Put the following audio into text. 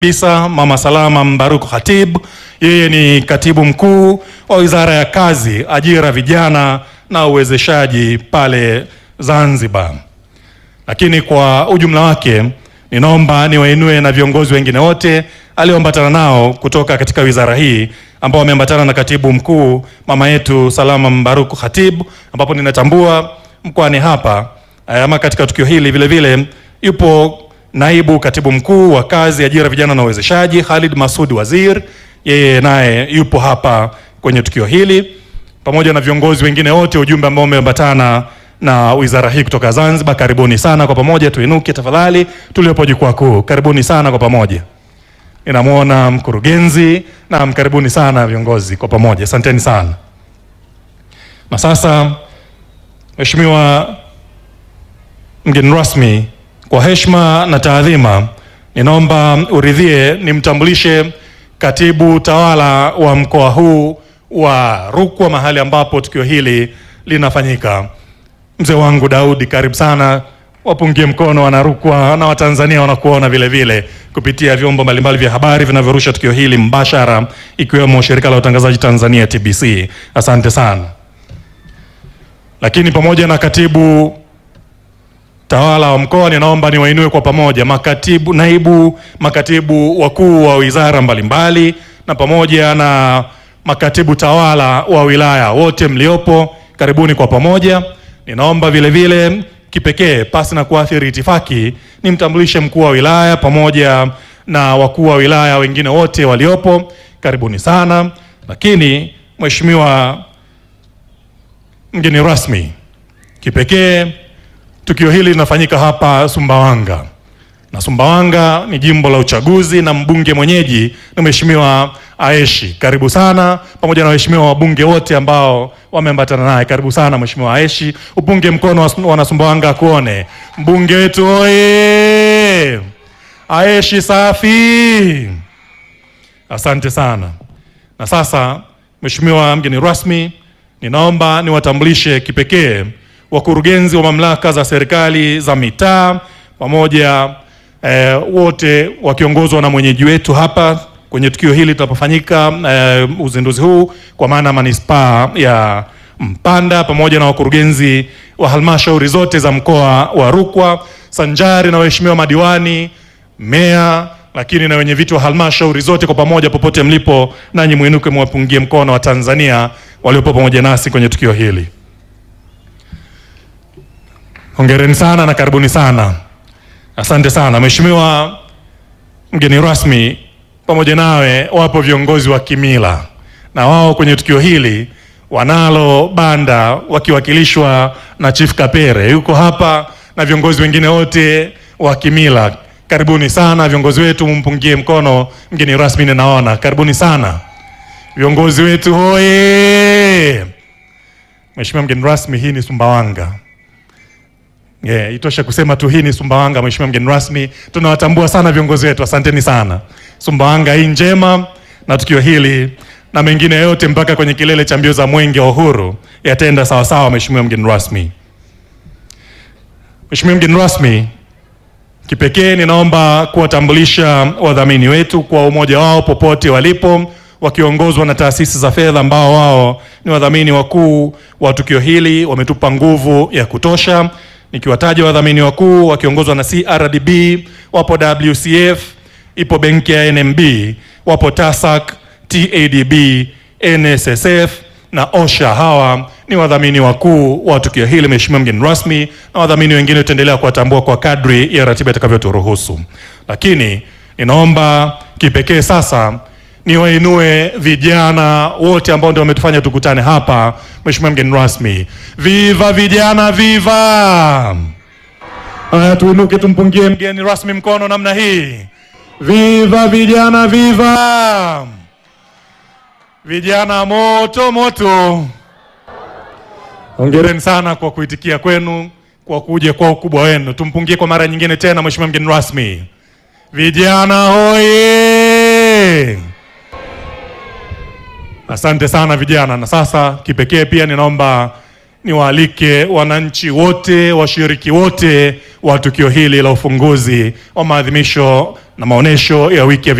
Bisa Mama Salama Mbaruku Khatib, yeye ni katibu mkuu wa Wizara ya Kazi, Ajira, Vijana na Uwezeshaji pale Zanzibar. Lakini kwa ujumla wake, ninaomba niwainue na viongozi wengine wote alioambatana nao kutoka katika wizara hii ambao wameambatana na katibu mkuu mama yetu Salama Mbaruku Khatib, ambapo ninatambua mkoani hapa ama katika tukio hili vile vile yupo naibu katibu mkuu wa kazi, ajira, vijana na uwezeshaji Khalid Masud Wazir, yeye naye yupo hapa kwenye tukio hili pamoja na viongozi wengine wote, ujumbe ambao umeambatana na wizara hii kutoka Zanzibar. Karibuni sana kwa pamoja, tuinuke tafadhali, tuliopo jukwaa kuu. Karibuni sana kwa pamoja. Ninamwona mkurugenzi na karibuni sana viongozi kwa pamoja, asanteni sana. Na sasa, Mheshimiwa mgeni rasmi, kwa heshima na taadhima, ninaomba uridhie nimtambulishe katibu tawala wa mkoa huu wa Rukwa, mahali ambapo tukio hili linafanyika. Mzee wangu Daudi, karibu sana. Wapungie mkono wana Rukwa na Watanzania wanakuona vile vile kupitia vyombo mbalimbali vya habari vinavyorusha tukio hili mbashara, ikiwemo shirika la utangazaji Tanzania TBC. Asante sana. Lakini pamoja na katibu tawala wa mkoa, ninaomba niwainue kwa pamoja makatibu, naibu makatibu wakuu wa wizara mbalimbali na pamoja na makatibu tawala wa wilaya wote mliopo, karibuni kwa pamoja. Ninaomba vile vile kipekee pasi na kuathiri itifaki, nimtambulishe mkuu wa wilaya pamoja na wakuu wa wilaya wengine wote waliopo, karibuni sana. Lakini Mheshimiwa mgeni rasmi, kipekee tukio hili linafanyika hapa Sumbawanga na Sumbawanga ni jimbo la uchaguzi na mbunge mwenyeji ni Mheshimiwa Aeshi. Karibu sana pamoja na waheshimiwa wabunge wote ambao wameambatana naye. Karibu sana Mheshimiwa Aeshi, upunge mkono wana Sumbawanga kuone mbunge wetu oye! Aeshi safi, asante sana. Na sasa Mheshimiwa mgeni rasmi, ninaomba niwatambulishe kipekee wakurugenzi wa mamlaka za serikali za mitaa pamoja eh, wote wakiongozwa na mwenyeji wetu hapa kwenye tukio hili tunapofanyika eh, uzinduzi huu kwa maana manispaa ya Mpanda pamoja na wakurugenzi wa halmashauri zote za mkoa wa Rukwa sanjari na waheshimiwa madiwani, meya, lakini na wenye viti wa halmashauri zote kwa pamoja, popote mlipo, nanyi mwinuke mwapungie mkono wa Tanzania waliopo pamoja nasi kwenye tukio hili. Hongereni sana na karibuni sana. Asante sana Mheshimiwa mgeni rasmi, pamoja nawe wapo viongozi wa kimila na wao kwenye tukio hili wanalo banda wakiwakilishwa na Chief Kapere yuko hapa na viongozi wengine wote wa kimila. Karibuni sana viongozi wetu, mumpungie mkono mgeni rasmi, ninaona. Karibuni sana viongozi wetu, hoye! Mheshimiwa mgeni rasmi, hii ni Sumbawanga. Yeah, itosha kusema tu hii ni Sumbawanga. Mheshimiwa mgeni rasmi, tunawatambua sana viongozi wetu, asanteni sana. Sumbawanga hii njema na tukio hili na mengine yote mpaka kwenye kilele cha mbio za mwenge wa uhuru yataenda sawa sawa. Mheshimiwa mgeni rasmi, Mheshimiwa mgeni rasmi, kipekee ninaomba kuwatambulisha wadhamini wetu kwa umoja wao popote walipo, wakiongozwa na taasisi za fedha ambao wao ni wadhamini wakuu wa tukio hili, wametupa nguvu ya kutosha nikiwataja wadhamini wakuu wakiongozwa na CRDB, wapo WCF, ipo benki ya NMB, wapo TASAC, TADB, NSSF na OSHA. Hawa ni wadhamini wakuu wa tukio hili, Mheshimiwa mgeni rasmi, na wadhamini wengine tutaendelea kuwatambua kwa kadri ya ratiba itakavyoturuhusu. Lakini ninaomba kipekee sasa niwainue vijana wote ambao ndio wametufanya tukutane hapa. Mheshimiwa mgeni rasmi, viva vijana, viva! Haya, tuinuke tumpungie mgeni rasmi mkono namna hii. Viva vijana, viva! Vijana moto moto, hongereni sana kwa kuitikia kwenu, kwa kuja kwa ukubwa wenu. Tumpungie kwa mara nyingine tena, Mheshimiwa mgeni rasmi. Vijana hoye! Asante sana vijana. Na sasa kipekee pia ninaomba niwaalike wananchi wote, washiriki wote wa tukio hili la ufunguzi wa maadhimisho na maonyesho ya wiki ya